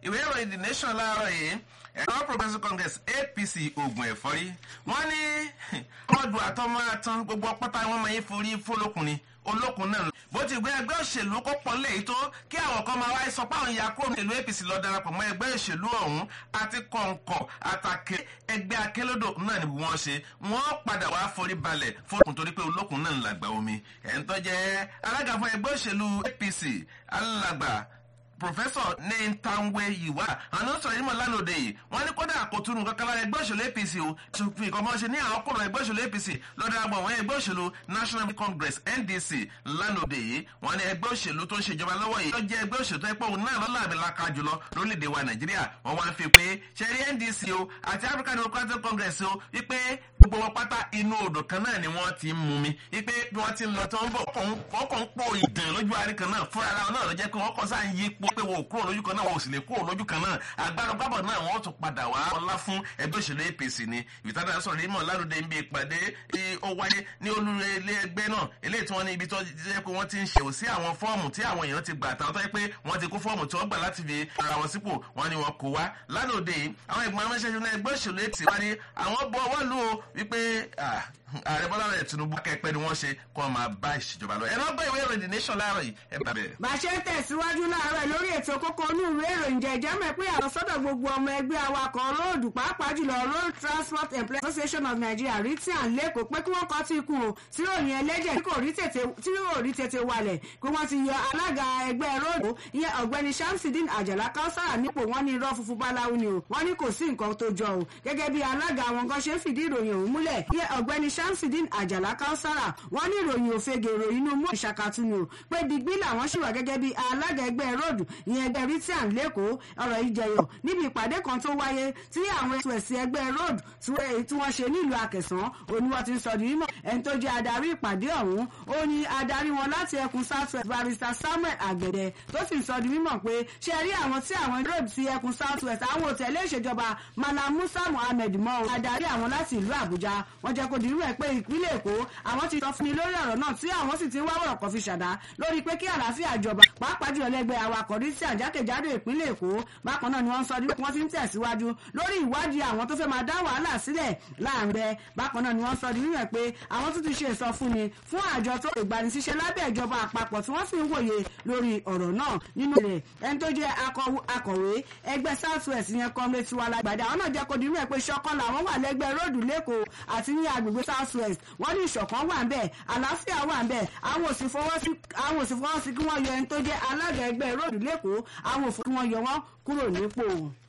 ìwé ìròyìn the nation láàárọ̀ yìí ẹ̀rọ progressive congress apc ogun ẹ̀fọ́rí wọ́n ní ọdún àtọ́mọ́ àtàn gbogbo pátá wọn máa ń forí fọlọ́kùnrin olókun náà bó ti gbé ẹgbẹ́ òṣèlú kó pọ̀ léyìí tó kí àwọn kan máa wáyé sọ pé àwọn ìyá kúrò nílùú apc lọ darapọ̀ mọ́ ẹgbẹ́ òṣèlú ọ̀hún àti kọ̀ǹkọ̀ àtàkè ẹgbẹ́ akélódò náà ni wọ́n ṣe wọ́n padà wá forí balẹ̀ fókun torí pé olókun náà ń làgbà omi ẹ̀ ń tọ́jẹ́ alága fún ẹgbẹ́ òṣèlú apc alàgbà professor nentanwe yiwa àwọn sọ̀rọ̀ yìí mọ̀ lánàá òde yìí wọ́n ní kódà kò túnú kankan lára ẹgbẹ́ òṣèlú apc o ṣùgbọ́n ìkọ́ mọ́ ṣe ní àwọn kọ̀rọ̀ ẹgbẹ́ òṣèlú apc lọ́dọ̀ àgbọ̀n wọn ẹgbẹ́ òṣèlú national congress ndc lánàá òde yìí wọ́n ní ẹgbẹ́ òṣèlú tó ń ṣèjọba lọ́wọ́ yìí ó jẹ́ ẹgbẹ́ òṣèlú tó ń pọ̀ òun náà lọ́la àbẹ̀láka jùlọ lórílẹ̀‐èdè wa nàìjíríà wọ́n wá ń fi pé ṣẹ́rí ndc o àti african democratic congress o wípé gbogbo wọn pátá inú odò kan náà ni wọ́n ti ń mú mi wípé bí wọ́n ti ń lọ tó ń bọ̀ ọkọ̀ ń pò ìdàn lójú àárín kan náà fúnra ara náà ló jẹ́ pé wọ́n kọ́ sáà ń yí po pé wọn ò kúrò lójú kan náà wọn ò sì lè kúrò lójú kan náà agbára gbábọ̀ náà wọ́n tún padà wá ọlá fún ẹgbẹ́ òṣèlú apc ni ìtàdá sọ̀rọ̀ ìmọ̀ lárúdẹ níbi ìpàdé ó wáyé ní olúre ilé ẹgbẹ́ náà eléyìí tí wọ́n ní ibi tó jẹ́ pé wọ́n ti ń ṣe òsí àwọn fọ́ọ̀mù tí àwọn èèyàn ti gbà àtàwọn tó yẹ pé wọ́n ti kó fọ́ọ̀mù tí wọ́n gbà láti fi ara wọn sípò wọ́n ní wọn kó wá lánàá òde yìí àwọn ìgbìmọ̀ amẹ́sẹ̀ṣẹ̀ náà ẹgbẹ́ òṣèlú ètì wá ní àwọn bọ́ ọwọ́ lù ó wípé ààrẹ bọ́lá rẹ̀ tinubu kẹ́pẹ́ ni wọ́n ṣe kó wọn máa bá ìṣèjọba lọ ẹ̀rọ gbọ́ ìwé ìròyìn the nation láàárọ̀ yìí ẹ bá bẹ̀rẹ̀. bàṣẹ tẹ̀síwájú láàárọ̀ lórí ètò kókó inú ìwé ìròyìn jẹ̀jẹ̀ mẹ́ pé àwọn sọ́dọ̀ gbogbo ọmọ ẹgbẹ́ awakọ̀ róòdù pàápàá jùlọ road transport employees association of nigeria ritian lẹ́kọ̀ọ́ pé kí wọ́n kọ́ tí ikú o tí ròyìn ẹlẹ́jẹ̀ tí kò rí tètè walẹ̀ pé wọ́n ti yọ alága ẹgbẹ́ róòdù ìyẹn ọ̀gbẹ́ni shamsidin àjàlá káwsára nípò wọn ní irọ́ funfun báláwo ni o wọ́n ní kò sí nǹkan tó jọ o gẹ́gẹ́ bí alága àwọn kan ṣe ń fìdí ìròyìn òun múlẹ̀ ìyẹn ọ̀gbẹ́ni shamsidin àjàlá àjàlá káwsára wọn ní ìròyìn òfegè ìròyìn inú mú ìṣàkàtú ni o pé digbí làwọn ṣì wà gẹ́gẹ́ bí alága ẹgbẹ́ ròdù ìyẹn ẹgbẹ́ ritian lẹ́kọ̀ọ́ ọ̀rọ̀ ìjẹyọ̀ níbi ìpàdé kan tó wáyé tí àwọn ètò ẹ̀sìn ẹgbẹ́ ròdù tí wọ́n ṣe nílùú àkẹsàn òní wọ́n ti ń sọ di mímọ̀ ẹni tó jẹ́ adarí ìpàdé ọ̀hún ó ní adarí wọn láti ẹkùn southwest barrister samuel àgbẹ̀dẹ tó sì ń sọ di mímọ̀ pé ṣe rí àwọn tí àwọn ròdù ti ẹkùn southwest àwọn òtẹ̀lé ìṣèjọba malam musa muhammed mọ́ adarí àwọn láti ìlú àbújá wọ́n jẹ́ kó di mímọ̀ pé ìpínlẹ̀ èkó àwọn ti sọ fún mi lórí ọ̀rọ̀ náà tí àwọn sì ti ń wá wọ̀rọ̀ kan fi ṣàdá lórí pé kí àlàáfíà jọba pàápàá jùlọ lẹ́gbẹ́ awakọ̀ rí sí àjákèjádò ìpínlẹ̀ èkó bákan náà ni wọ́n ń sọ ní wọ́n ti ń tẹ̀síwájú lórí ìwádìí àwọn tó fẹ́ máa dá wàhálà sílẹ̀ láàrin rẹ̀ bákan náà ni wọ́n sọ nínú ẹ̀ pé àwọn tó ti ṣe ìsọfúnni fún àjọ tó lè gbanisíṣẹ́ lábẹ́ ìjọba àpapọ̀ tí wọ́n sì ń wòye lórí ọ̀rọ̀ náà nínú rẹ̀ ẹni tó jẹ́ akọ̀wé ẹgbẹ́ south west yẹn kọ́mlé tiwa lágbàdá àwọn náà jẹ́ kó dínú ẹ̀ pé ṣọkàn làwọn wà lẹ́gbẹ́ róòdù lẹ́kọ̀ọ́ àti ní agbègbè south west wọ́n ní ìṣọ̀kan wà ń bẹ̀ àlàáfíà wà ń bẹ̀ àwọn òsì fọwọ́ sí kí wọ́n yọ ẹni tó jẹ́ alága ẹgbẹ́ róòdù lẹ́kọ̀ọ́ àwọn òfin kí wọ́n yọ wọ́n kúrò nípò.